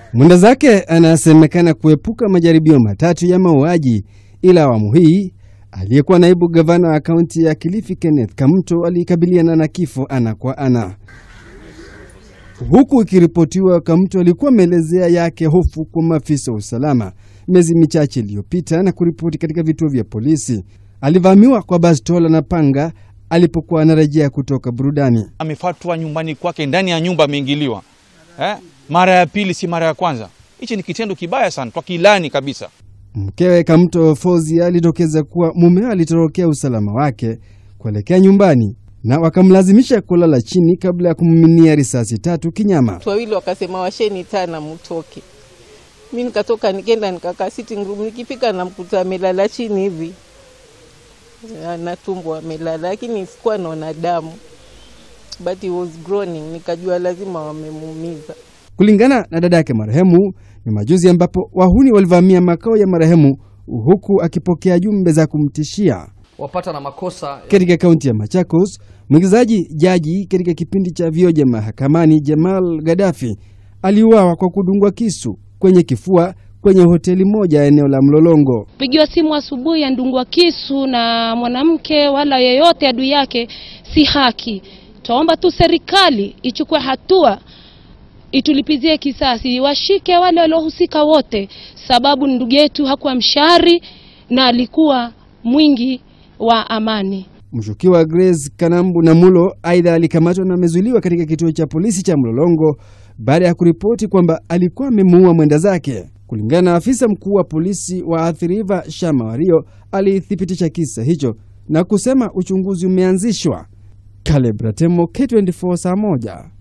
Mwenda zake anasemekana kuepuka majaribio matatu ya mauaji, ila awamu hii aliyekuwa naibu gavana wa kaunti ya Kilifi Kenneth Kamto alikabiliana na kifo ana kwa ana, huku ikiripotiwa Kamto alikuwa ameelezea yake hofu kwa maafisa wa usalama miezi michache iliyopita na kuripoti katika vituo vya polisi alivamiwa kwa bastola na panga alipokuwa anarejea kutoka burudani. Amefatwa nyumbani kwake, ndani ya nyumba ameingiliwa, eh? Mara ya pili, si mara ya kwanza. Hichi ni kitendo kibaya sana, twakilani kabisa. Mkewe Kamto Fozia alitokeza kuwa mumewe alitorokea usalama wake kuelekea nyumbani na wakamlazimisha kulala chini kabla ya kummiminia risasi tatu kinyama. Watu wawili wakasema washeni tana mtoke. Mi nikatoka nikenda nikakaa sitting room, nikifika namkuta amelala chini hivi na tumbo amelala, lakini sikuwa naona damu, but he was groaning, nikajua lazima wamemuumiza. Kulingana na dada yake marehemu, ni majuzi ambapo wahuni walivamia makao ya marehemu huku akipokea jumbe za kumtishia. wapata na makosa Katika kaunti ya Machakos, mwigizaji jaji katika kipindi cha Vioja Mahakamani Jamal Gaddafi aliuawa kwa kudungwa kisu kwenye kifua kwenye hoteli moja eneo la Mlolongo. pigiwa simu asubuhi andungwa kisu na mwanamke wala yeyote adui yake, si haki. Twaomba tu serikali ichukue hatua, itulipizie kisasi, washike wale waliohusika wote, sababu ndugu yetu hakuwa mshari na alikuwa mwingi wa amani. Mshukiwa Grace Kanambu Namulo aidha alikamatwa na amezuiliwa katika kituo cha polisi cha Mlolongo baada ya kuripoti kwamba alikuwa amemuua mwenda zake. Kulingana na afisa mkuu wa polisi wa Athi River Shama Wario, alithibitisha kisa hicho na kusema uchunguzi umeanzishwa. Caleb Ratemo, K24 saa moja.